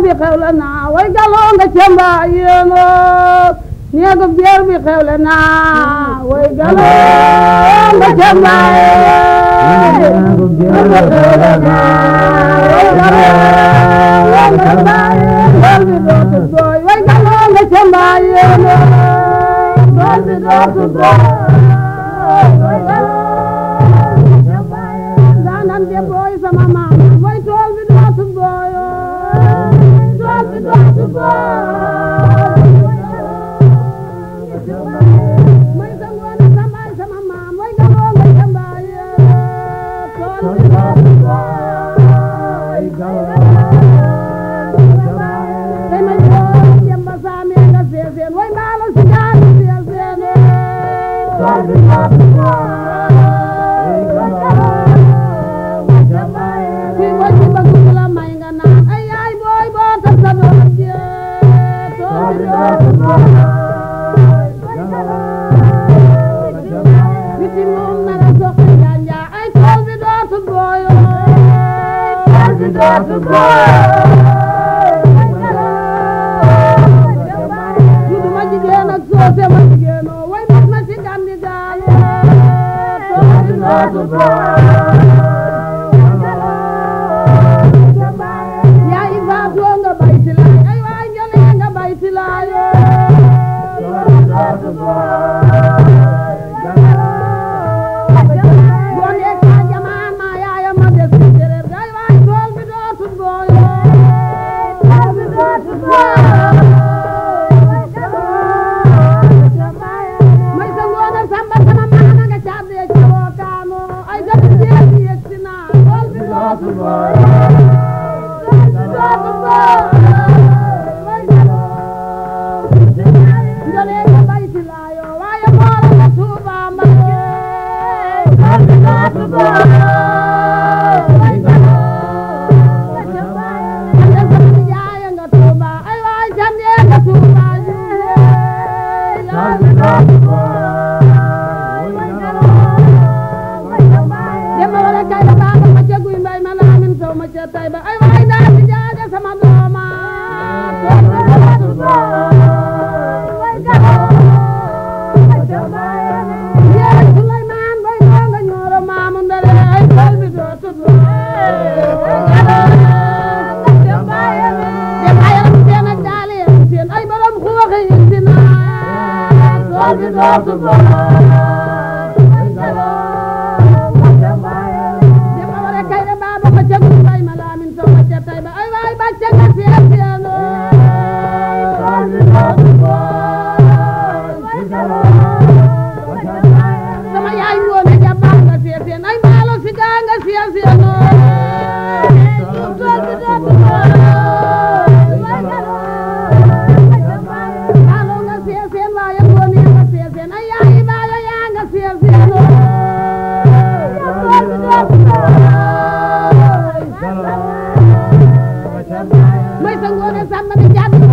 bi xewle naa way galoo nga cemba yéeno néegu biir bi xewle naa way galoo nga cemba Néegu biir bi xewle naa, way galoo nga cemba Dool bi dootu dooy way galoo nga cemba yéeno Dool bi dootu dooy way galoo nga cemba yéeno Daanan de booy sama maam way tool bi dootu dooyo Dool bi dootu dooy may sa ngoone sa baay sama maam way galoo nga cemba yéeno Tool bi dootu dooy tey ma jox Demba Saame nga seeseen way mbaalo si gaanu seeseen tool bi dootu kii boo ci bëgg ku la may nga naan ay yaay booy boo tas sa doom jee tool bi dootu biti moom na la soxla janja ay tool bi dootu booyo tool bi dootu yu duma jigéen ak soose ma jigéenoo way mat ma ci gandi gaale tool bi dootu yaay faatoo nga bayti laay ay waay njole nga bayti laaye Gonde ka jamaan ma yaaya ma des ci séréer ay waay tool bi dootu booyo tool bi dootu may sa ngoone samba sama maana nga cadde cawoo kaano ay gati jeesi yegsi naa tool bi dootu booyo tool bi dootu booyo njole nga bayti laayo waaye moora nga tuuba mbakke tool bi dootu booyo ande sama nijaaya nga tuuba ay waay jande nga tuuba jiye tool bi dootu Demba wala kay da baba ma ca guy mbay ma laamin sow ma ca tay ba ay waay daa si jaaja sama dooma tool bi dootu Yéen Suleymaan bay noo nga ñooro maamu ndare ay tool bi dootu Demba yaram seen ak daali yaram seen ay borom xuuxi yi si naa tool bi dootu Demba wala kay da baba ma ca guy mbay ma laamin sow ma ca tay ba ay waay bàcce nga seen seen tool bi dootu sama yaay ngoone jàppal nga seeseen ay maalo si gaa nga seeseen tool bi dootu maalo nga seeseen waaye ngoone nga seeseen ay yaay baalo yaa nga seeseen tool bi dootu may sa ngoone sàmm di jàdd